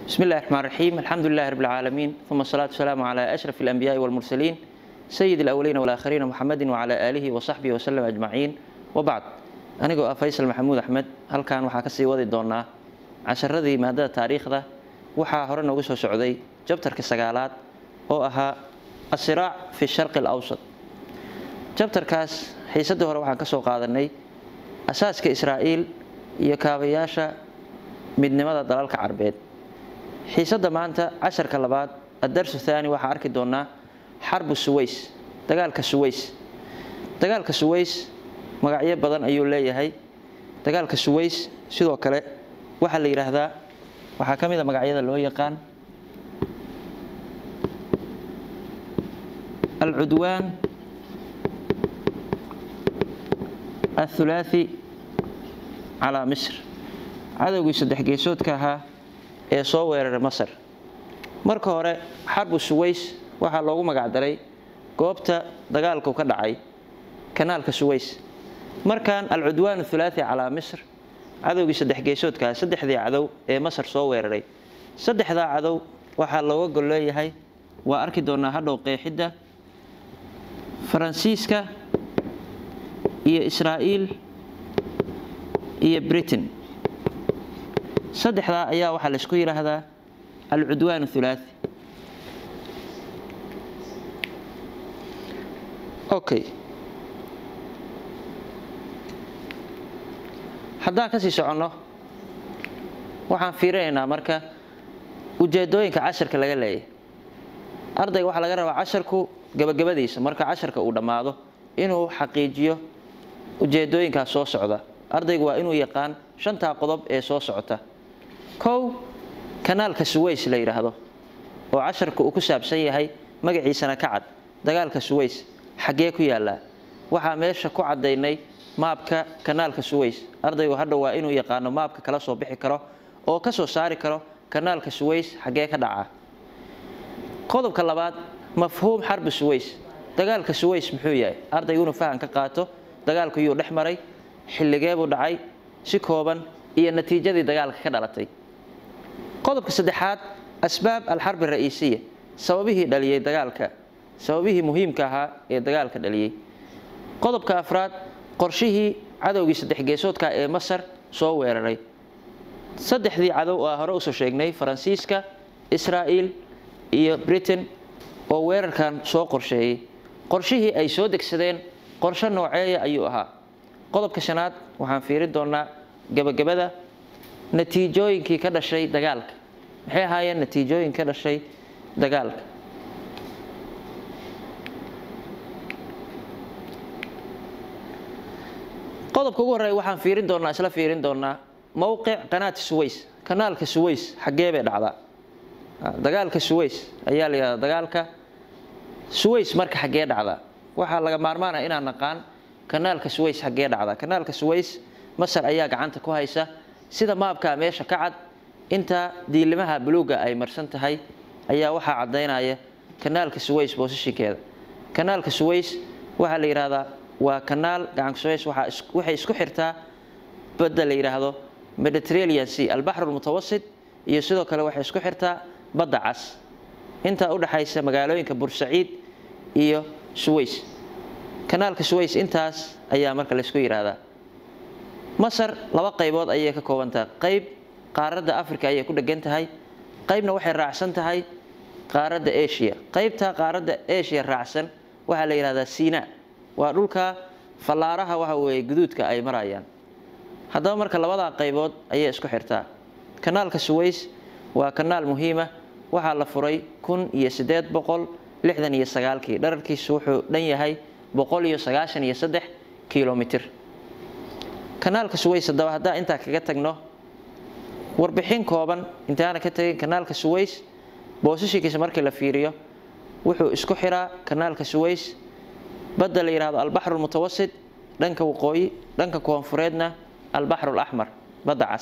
بسم الله الرحمن الرحيم الحمد لله رب العالمين ثم الصلاة والسلام على أشرف الأنبياء والمرسلين سيد الأولين والآخرين محمد وعلى آله وصحبه وسلم أجمعين وبعد anigoo ah faysal maxamuud axmed halkan waxaa kasii wadi doonaa casharadii maadada taariikhda waxaa hore noogu soo socday jabtarka sagaalaad oo ahaa asiraac fi sharqi alawsat jabtarkaas xiisadii hore waxaan kasoo qaadanay asaaska israa'iil iyo kaabayaasha midnimada dalalka carbeed xiisadda maanta casharka labaad adarsu thaani waxaa arki doonaa xarbu suways dagaalka suways dagaalka suways magacyo badan ayuu leeyahay dagaalka suways sidoo kale waxaa la yidhaahdaa waxaa ka mid a magacyada loo yaqaan alcudwaan athulaathi calaa misr cadowgii saddex geesoodka ahaa ee soo weeraray masar marka hore xarbu suways waxaa loogu magacdaray goobta dagaalku ka dhacay kanaalka suways markan alcudwaan athulaathi calaa misr cadowgii saddex geesoodkaa saddexdii cadow ee masar soo weeraray saddexdaa cadow waxaa looga gol leeyahay waa arki doonaa hadhow qeexidda faransiiska iyo israa'iil iyo britain saddexdaa ayaa waxaa laysku yidhaahdaa alcudwaan athulaathi okay haddaan kasii soconno waxaan fiirinaynaa marka ujeedooyinka casharka laga leeyahay ardayga waxaa laga rabaa casharku gabagabadiisa marka casharka uu dhammaado inuu xaqiijiyo ujeedooyinkaas soo socda ardaygu waa inuu yaqaan shantaa qodob ee soo socota kow kanaalka suways la yidhaahdo oo casharka uu ku saabsan yahay magaciisana ka cad dagaalka suways xaggee ku yaallaa waxaa meesha ku caddaynay maabka kanaalka suways ardaygu hadha waa inuu yaqaano maabka kala soo bixi karo oo ka soo saari karo kanaalka suways xaggee ka dhaca qodobka labaad mafhuum xarbi suways dagaalka suways muxuu yahay ardaygu inuu fahan ka qaato dagaalku yuu dhex maray xilligeebuu dhacay si kooban iyo natiijadii dagaalka ka dhalatay qodobka saddexaad asbaab alxarbi ra'iisiya sababihii dhaliyey dagaalka sababihii muhiimka ahaa ee dagaalka dhaliyey qodobka afraad qorshihii cadowgii saddex geesoodka ee masar soo weeraray saddexdii cadow oo hore usoo sheegnay faransiiska israa'iil iyo britain oo weerarkan soo qorsheeyey qorshihii ay soo degsadeen qorshe nooceeya ayuu ahaa qodobka shanaad waxaan fiirin doonaa gabagabada natiijooyinkii ka dhashay dagaalka maxay ahaayeen natiijooyin ka dhashay dagaalka qodobka ugu horreeya waxaan fiirin doonaa isla fiirin doonaa mowqic qanaati suways kanaalka suways xaggee bay dhacdaa dagaalka suways ayaa la yidhahdaa dagaalka suways marka xaggee dhacdaa waxaa laga maarmaanaya inaan naqaan kanaalka suways xaggee dhacdaa kanaalka suways masar ayaa gacanta ku haysa sida maabkaa meesha ka cad inta diilimaha buluuga ay marsan tahay ayaa waxaa caddaynaya kanaalka suways boosashinkeeda kanaalka suways waxaa la yidhahdaa waa kanaal gacanka suways waxay isku xirtaa badda la yidhaahdo mediterranean sea albaxru lmutawasit iyo sidoo kale waxay isku xirtaa badda cas intaa u dhaxaysa magaalooyinka bursaciid iyo suways kanaalka suways intaas ayaa marka laysku yidhaahdaa masar laba qaybood ayay ka koobantahay qayb qaaradda africa ayay ku dhegan tahay qaybna waxay raacsan tahay qaaradda asia qaybta qaaradda asia raacsan waxaa la yidhahdaa siina waa dhulka fallaaraha waxa weeye guduudka ay marayaan haddaba marka labadaa qaybood ayay isku xirtaa kanaalka suways waa kanaal muhiima waxaa la furay kun iyo siddeed boqol lixdan iyo sagaalkii dhararkiisu wuxuu dhan yahay boqol iyo sagaashan iyo saddex kilomitir kanaalka suways haddaba haddaan intaa kaga tagno warbixin kooban intaana ka tagin kanaalka suways boosashinkiisa markii la fiiriyo wuxuu isku xiraa kanaalka suways badda la yidhahdo albaxru lmutawasit dhanka waqooyi dhanka koonfureedna albaxru laxmar badda cas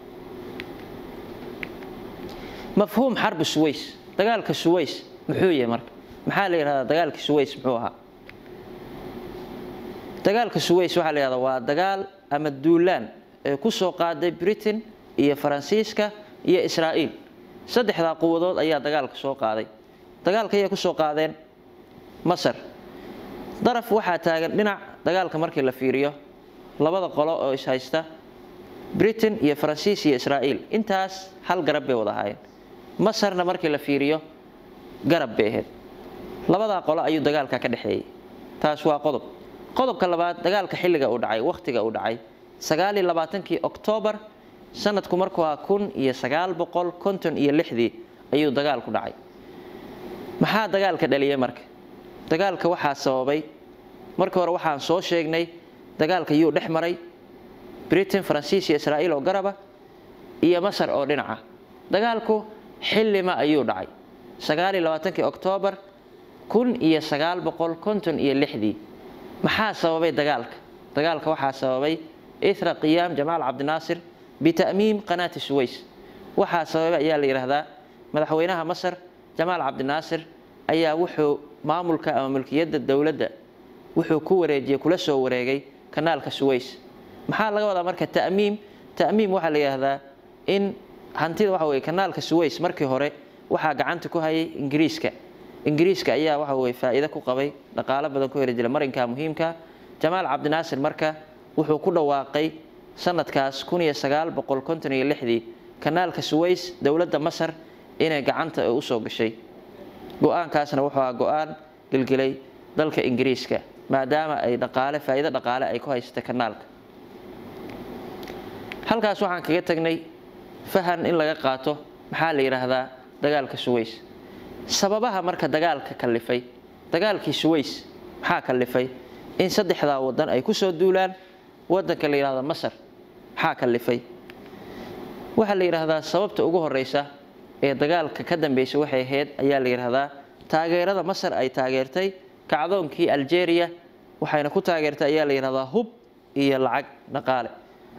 mafhuum xarbi suways dagaalka suways muxuu yahay marka maxaa la yidhahdaa dagaalka suways muxuu ahaa dagaalka suways waxaa la yidhahdaa waa dagaal ama duulaan ee ku soo qaaday britain iyo faransiiska iyo israa'iil saddexdaa quwadood ayaa dagaalka soo qaaday dagaalka ayay kusoo qaadeen masar daraf waxaa taagan dhinac dagaalka markii la fiiriyo labada qolo oo is haysta britain iyo faransiis iyo israa'iil intaas hal garab bay wada ahaayeen masarna markii la fiiriyo garab bay ahayd labadaa qolo ayuu dagaalka ka dhexeeyey taas waa qodob qodobka labaad dagaalka xilliga uu dhacay wakhtiga uu dhacay sagaaliyo labaatankii oktoobar sanadku markuu ahaa kun iyo sagaal boqol konton iyo lixdii ayuu dagaalku dhacay maxaa dagaalka dhaliyay marka dagaalka waxaa sababay markii hore waxaan soo sheegnay dagaalka yuu dhex maray britain faransiis iyo israa'iil oo garaba iyo masar oo dhinaca dagaalku xillima ayuu dhacay sagaaliyo labaatankii oktoobar kun iyo sagaal boqol konton iyo lixdii maxaa sababay dagaalka dagaalka waxaa sababay ithra qiyaam jamaal cabdinaasir bita'miim qanaati suways waxaa sababay ayaa la yidhaahdaa madaxweynaha masar jamaal cabdinaasir ayaa wuxuu maamulka ama mulkiyadda dowladda wuxuu ku wareejiyey kula soo wareegay kanaalka suways maxaa laga wadaa marka ta'miim ta'miim waxaa la yidhaahdaa in hantida waxa weye kanaalka suways markii hore waxaa gacanta ku hayay ingiriiska ingiriiska ayaa waxa weye faa'iido ku qabay dhaqaalo badan ku heli jira marinka muhiimka jamaal cabdinaasir marka wuxuu ku dhawaaqay sanadkaas kun iyo sagaal boqol konton iyo lixdii kanaalka suways dowladda masar inay gacanta usoo gashay go-aankaasna wuxuu aha go-aan gelgelay dalka ingiriiska maadaama ay dhaqaale faa'iido dhaqaale ay ku haysata kanaalka halkaas waxaan kaga tagnay fahan in laga qaato maxaa la yidhaahdaa dagaalka suways sababaha marka dagaalka kalifay dagaalkii suways maxaa kalifay in saddexdaa wadan ay kusoo duulaan wadanka la yidhahdo masar maxaa kalifay waxaa la yidhaahdaa sababta ugu horeysa ee dagaalka ka dambeysay waxay ahayd ayaa la yidhaahdaa taageerada masar ay taageertay kacdoonkii algeria waxayna ku taageertay ayaa la yidhahdaa hub iyo lacag dhaqaale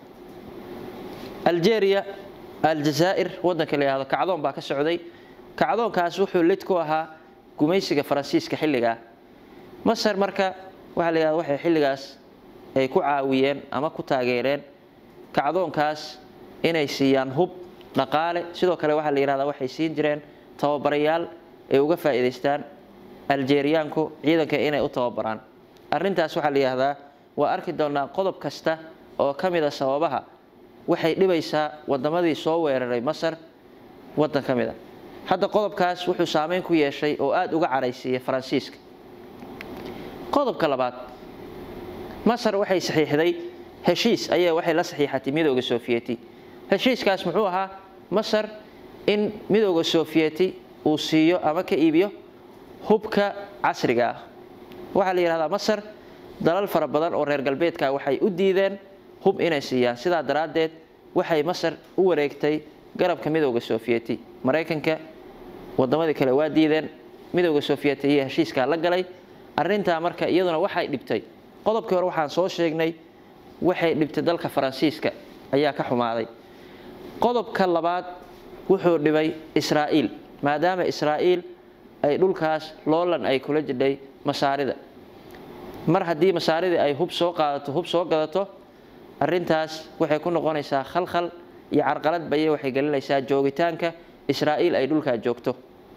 algeria aljazaa'ir wadanka la yidhahdo kacdoon baa ka socday kacdoonkaas wuxuu lid ku ahaa gumaysiga faransiiska xilligaa masar marka waxaa la yidhahda waxay xilligaas ay ku caawiyeen ama ku taageereen kacdoonkaas inay siiyaan hub dhaqaale sidoo kale waxaa la yidhahdaa waxay siin jireen tababarayaal ay uga faa'iidaystaan aljeeriyaanku ciidanka inay u tababaraan arrintaas waxaa la yidhahdaa waa arki doonaa qodob kasta oo ka mid a sababaha waxay dhibaysaa wadamadii soo weeraray masar wadan ka mid a hadda qodobkaas wuxuu saameyn ku yeeshay oo aada uga caraysiiyey faransiiska qodobka labaad masar waxay saxiixday heshiis ayaa waxay la saxiixatay midooda sofiyeeti heshiiskaas muxuu ahaa masar in midooda sofiyeeti uu siiyo ama ka iibiyo hubka casriga ah waxaa la yidhahdaa masar dalal fara badan oo reer galbeedka waxay u diideen hub inay siiyaan sidaa daraaddeed waxay masar u wareegtay garabka midooda sofiyeeti maraykanka wadamadii kale waa diideen midooda sofiyeeti iyo heshiiskaa la galay arrintaa marka iyaduna waxay dhibtay qodobkii hore waxaan soo sheegnay waxay dhibtay dalka faransiiska ayaa ka xumaaday qodobka labaad wuxuu dhibay israa'iil maadaama israa'iil ay dhulkaas loolan ay kula jidhay masaarida mar haddii masaaridii ay hub soo qaadato hub soo gadato arrintaas waxay ku noqonaysaa khalkhal iyo carqalad baye waxay gelinaysaa joogitaanka israa'iil ay dhulkaa joogto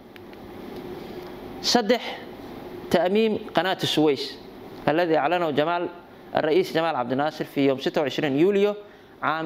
saddex ta'miim qanaati suways alladii aclanahu jamaal الرئيس جمال عبد الناصر في يوم 26 يوليو عام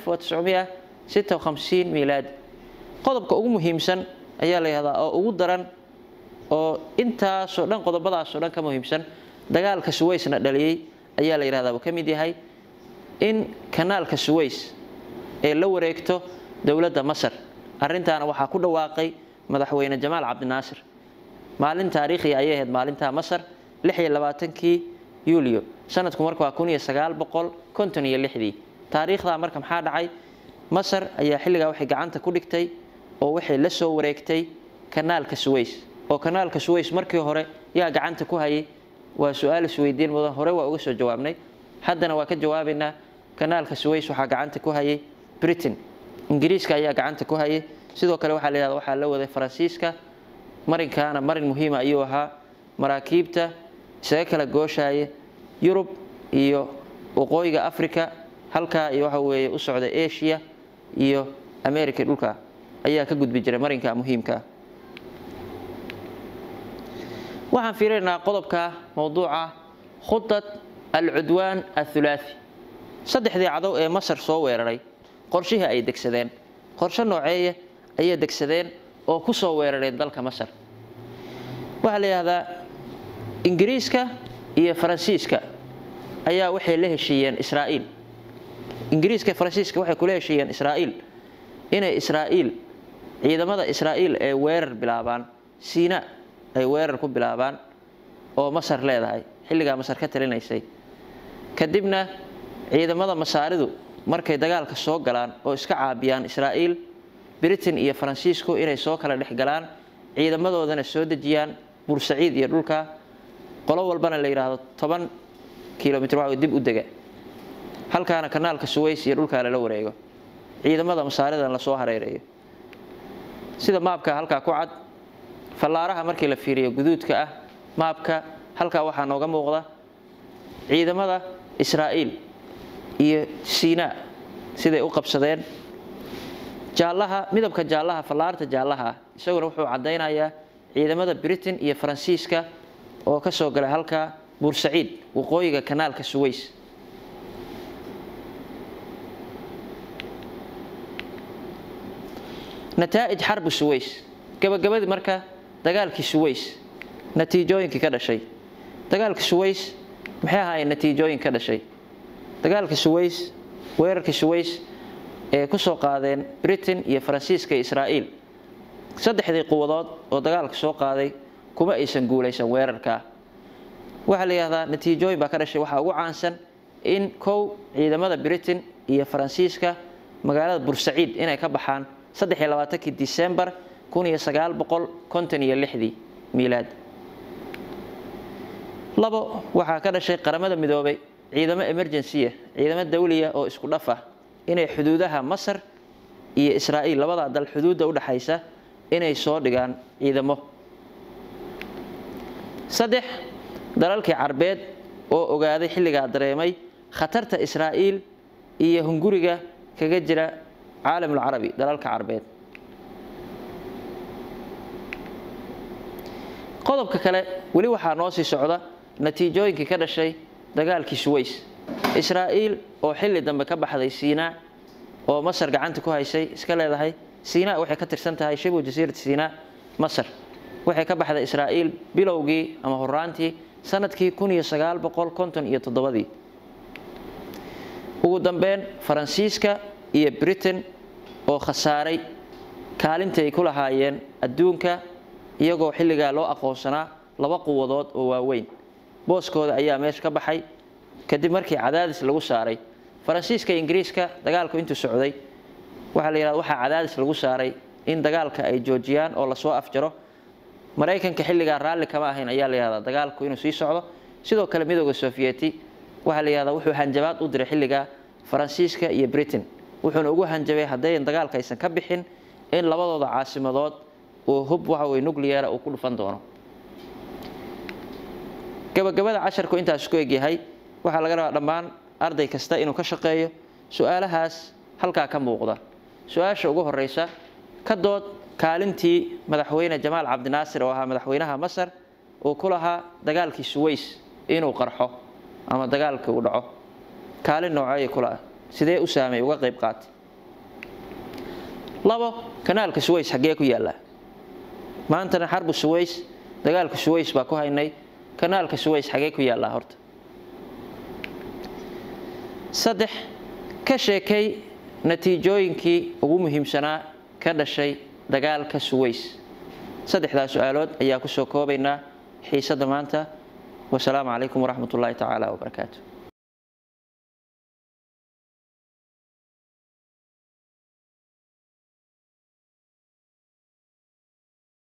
1956 ميلادي qodobka ugu muhiimsan ayaa la yihahdaa oo ugu daran oo intaasoo dhan qodobadaasoo dhan ka muhiimsan dagaalka suwaysna dhaliyey ayaa la yihahdaa uu ka mid yahay in kanaalka suways ee la wareegto dowladda masar arrintaana waxaa ku dhawaaqay madaxweyne jamaal cabdinaasir maalin taariikhiya ayay ahayd maalintaa masar lix iyo labaatankii yuulyo sanadku marka waa kun iyo sagaal boqol konton iyo lixdii taariikhdaa marka maxaa dhacay masar ayaa xilligaa waxay gacanta ku dhigtay oo waxay la soo wareegtay kanaalka suways oo kanaalka suways markii hore yaa gacanta ku hayay waa su-aal isweydiin mudan hore waa uga soo jawaabnay haddana waa ka jawaabaynaa kanaalka suways waxaa gacanta ku hayay britain ingiriiska ayaa gacanta ku hayay sidoo kale waxaa la yihahda waxaa la waday faransiiska marinkaana marin muhiima ayuu ahaa maraakiibta isaga kala gooshaya yurub iyo waqooyiga africa halkaa iyo waxa weeye u socda asia iyo america dhulka ayaa ka gudbi jiray marinka muhiimkaa waxaan fiirinaynaa qodobka mowduuca khudad alcudwaan athulaathi saddexdii cadow ee masar soo weeraray qorshihii ay degsadeen qorshe nooceeye ayay degsadeen oo ku soo weerareen dalka masar waxaa la yidhahdaa ingiriiska iyo faransiiska ayaa waxay la heshiiyeen israa'iil ingiriiska faransiiska waxay kula heshiiyeen israa'iil inay israa'iil ciidamada israa'iil ay weerar bilaabaan siina ay weerar ku bilaabaan oo masar leedahay xilligaa masar ka talinaysay kadibna ciidamada masaaridu markay dagaalka soo galaan oo iska caabiyaan israa'iil britain iyo faransiisku inay soo kala dhex galaan ciidamadoodana soo dejiyaan bursaciid iyo dhulka qolo walbana la yidhaahdo toban kilomitr waa dib u dega halkaana kanaalka suways iyo dhulkaa lala wareego ciidamada masaaridan lasoo hareereeyo sida maabka halkaa ku cad fallaaraha markii la fiiriyo guduudka ah maabka halkaa waxaa nooga muuqda ciidamada israa'iil iyo siinaa siday u qabsadeen jaallaha midabka jaallaha fallaarta jaallaha ah isaguna wuxuu caddaynayaa ciidamada britain iyo faransiiska oo ka soo galay halkaa bursaciid waqooyiga kanaalka suways nataa'ij xarbi suways gabagabadii marka dagaalkii suways natiijooyinkii ka dhashay dagaalka suways maxay ahaayeen natiijooyin ka dhashay dagaalka suways weerarka suways ee ku soo qaadeen britain iyo faransiiska iyo israa'iil saddexdii quwadood oo dagaalka soo qaaday kuma aysan guulaysan weerarkaa waxaa la yidhahdaa natiijooyin baa ka dhashay waxaa ugu caansan in kow ciidamada britain iyo faransiiska magaalada bursaciid inay ka baxaan saddex iyo labaatankii disembar kun iyo sagaal boqol konton iyo lixdii miilaad labo waxaa ka dhashay qaramada midoobay ciidamo emergency ciidamo dawliya oo isku dhaf ah inay xuduudaha masar iyo israa'iil labadaa dal xuduudda udhexaysa inay soo dhigaan ciidamo saddex dalalkii carbeed oo ogaaday xilligaa dareemay khatarta israa'iil iyo hunguriga kaga jira caalamulcarabi dalalka carbeed qodobka kale weli waxaa noo sii socda natiijooyinkii ka dhashay dagaalkii suways israa'iil oo xilli dambe ka baxday siinaa oo masar gacanta ku haysay iska leedahay siinaa waxay ka tirsan tahay shibu jasiirat siinaa masar waxay ka baxday israa'iil bilowgii ama horaantii sanadkii kun iyo sagaal boqol konton iyo toddobadii ugu dambeyn faransiiska iyo britain oo khasaaray kaalinta ay ku lahaayeen adduunka iyagoo xilligaa loo aqoonsanaa laba quwadood oo waaweyn booskooda ayaa meesha ka baxay kadib markii cadaadis lagu saaray faransiiska iyo ingiriiska dagaalku intuu socday waxaa la yidhahda waxaa cadaadis lagu saaray in dagaalka ay joojiyaan oo lasoo afjaro maraykanka xilligaa raalli kama ahayn ayaa la yihahdaa dagaalku inuu sii socdo sidoo kale midooda sofiyeeti waxaa la yihahdaa wuxuu hanjabaad u diray xilligaa faransiiska iyo britain wuxuuna ugu hanjabay haddayan dagaalka aysan ka bixin in labadooda caasimadood uu hub waxa weye nucleara uu ku dhufan doono gabagabada casharku intaas ku egyahay waxaa laga rabaa dhammaan arday kasta inuu ka shaqeeyo su-aalahaas halkaa ka muuqda su-aasha ugu horeysa ka dood kaalintii madaxweyne jamaal cabdinaasir oo ahaa madaxweynaha masar uu ku lahaa dagaalkii suways inuu qarxo ama dagaalkii uu dhaco kaalin nooceeya kula sidee u saamay uga qayb qaatay labo kanaalka suways xaggee ku yaallaa maantana xarbu suways dagaalka suways baa ku haynay kanaalka suways xagee ku yaallaa horta saddex ka sheekay natiijooyinkii ugu muhiimsanaa ka dhashay dagaalka suways saddexdaa su-aalood ayaa ku soo koobaynaa xiisadda maanta wasalaamu calaykum waraxmat ullaahi tacaala wabarakaatu